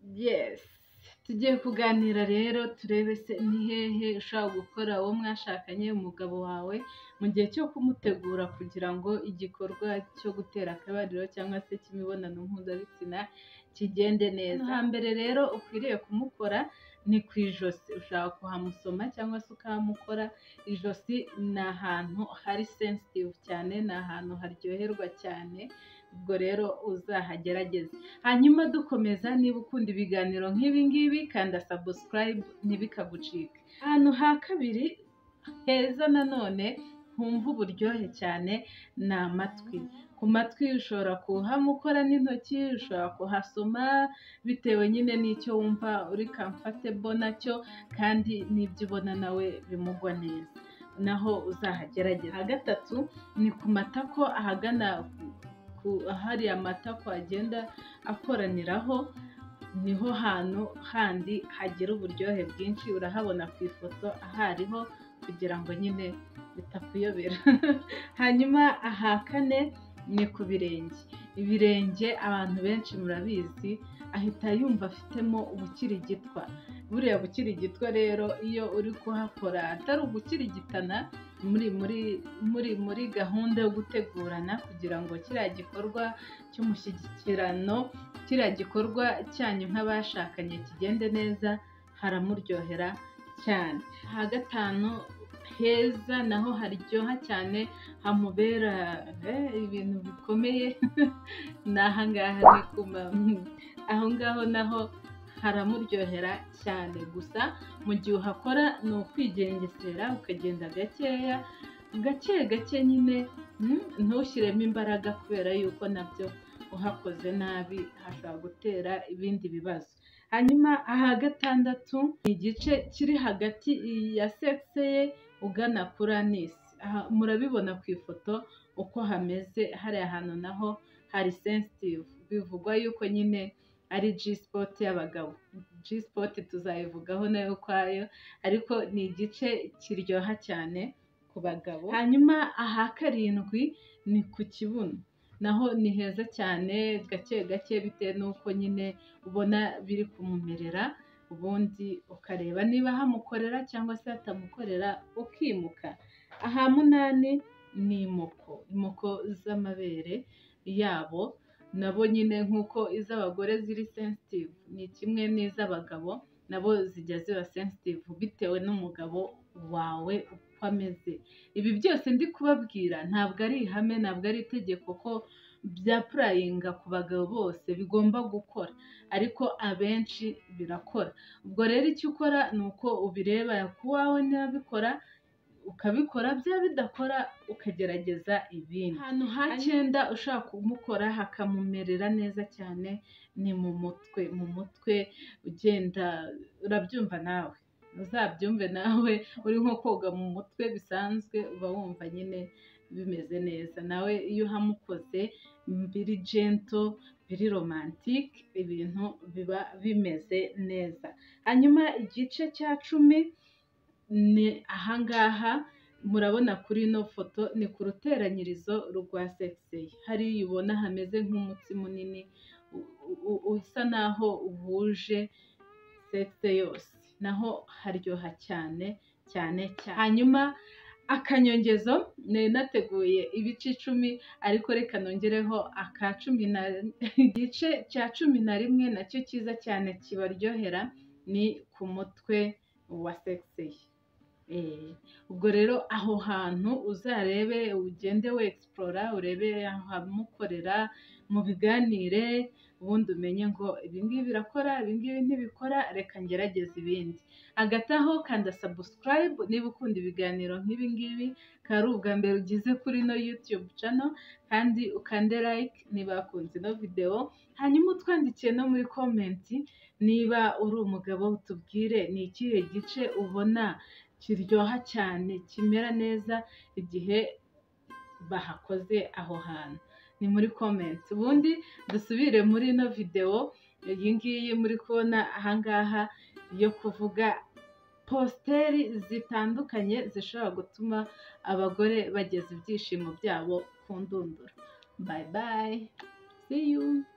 Yes tugiye kuganira rero turebe se ni hehe ushobora gukora uwo mwashakanye umugabo wawe mu gihe cyo kumutegura kugira ngo igikorwa cyo gutera akabariro cyangwa se cy'imibonano mpuzabitsina kigende neza hambere rero ukwiriye kumukora ni ku ijosi ushaka kuhamusoma cyangwa se ukahamukora ijosi ni ahantu hari sensitive cyane ni ahantu haryoherwa cyane ubwo rero uzahagerageze hanyuma dukomeza niba ukunda ibiganiro nk'ibi ngibi kanda sabusikarayibu ntibikagucike ahantu ha kabiri heza nanone humva uburyohe cyane ni amatwi ku matwi ushobora kuhamukora n'intoki ushobora kuhasoma bitewe nyine n'icyo wumva uri kamfatebo nacyo kandi n'ibyo ubona nawe bimugwa neza naho uzahagerageza gatatu ni ku matako ahagana hariya matako agenda akoraniraho niho hantu handi hagira uburyohe bwinshi urahabona ku ifoto ahariho kugira ngo nyine bitakuyobera hanyuma aha kane ni ku birenge ibirenge abantu benshi murabizi ahita yumva afitemo ubukirigitwa buriya bukirigitwa rero iyo uri kuhakora atari ugukirigitana muri muri muri muri gahunda yo gutegurana kugira ngo kiriya gikorwa cy'umushyikirano kiriya gikorwa cyanyu nk'abashakanye kigende neza haramuryohera cyane aha gatanu heza naho haryoha cyane hamubera ibintu bikomeye ni aha ngaha aho ngaho naho haramuryohera cyane gusa mu gihe uhakora ni ukwigengesera ukagenda gakeya gake gake nyine ntushyiremo imbaraga kubera yuko nabyo uhakoze nabi hashobora gutera ibindi bibazo hanyuma aha gatandatu ni igice kiri hagati ya sekise ye ugana kuri anisi murabibona ku ifoto uko hameze hariya hantu naho hari sensitive bivugwa yuko nyine ari G spot y'abagabo G spot tuzayivugaho nayo ukwayo ariko ni igice kiryoha cyane ku bagabo hanyuma aha karindwi ni ku kibuno naho ni heza cyane gake gake bitewe n'uko nyine ubona biri kumumerera ubundi ukareba niba hamukorera cyangwa se hatamukorera ukimuka aha munani ni imoko imoko z'amabere yabo nabo nyine nk'uko iz'abagore ziri sensitive ni kimwe n'iz'abagabo nabo zijya ziba sensitive bitewe n'umugabo wawe uko ameze ibi byose ndi kubabwira ntabwo ari ihame ntabwo ari itegeko ko bya purayinga ku bagabo bose bigomba gukora ariko abenshi birakora ubwo rero icyo ukora ni uko ubireba ku wawe n'abikora ukabikora byaba bidakora ukagerageza ibindi ahantu ha cyenda ushaka kumukora hakamumerera neza cyane ni mu mutwe mu mutwe ugenda urabyumva nawe uzabyumve nawe uri nko koga mu mutwe bisanzwe uba wumva nyine bimeze neza nawe iyo uhamukoze biri jento biri romantike ibintu biba bimeze neza hanyuma igice cya cumi ni ahangaha murabona kuri ino foto ni ku ruteranyirizo rwa sekiseye hariya ubona hameze nk'umutsi munini usa naho uhuje sekise yose naho haryoha cyane cyane cyane hanyuma akanyongezo nateguye ibice icumi ariko reka nongereho aka cumi na igice cya cumi na rimwe nacyo cyiza cyane kibaryohera ni ku mutwe wa sekiseye ubwo rero aho hantu uzarebe ugende wegisipora urebe ahamukorera mu biganire ubundi umenye ngo ibingibi birakora ibingibi ntibikora reka ngerageze ibindi hagati aho kanda sabusikarayibu niba ukunda ibiganiro nk'ibingibi akaba ari ubwa mbere ugeze kuri ino yutube cano kandi ukande like niba wakunze ino videwo hanyuma utwandikiye no muri komenti niba uri umugabo utubwire ni ikihe gice ubona kiryoha cyane kimera neza igihe bahakoze aho hantu ni muri komenti ubundi dusubire muri ino videwo iyi ngiyi muri kubona ahangaha yo kuvuga positeri zitandukanye zishobora gutuma abagore bageza ibyishimo byabo ku ndunduro bayi bayi see you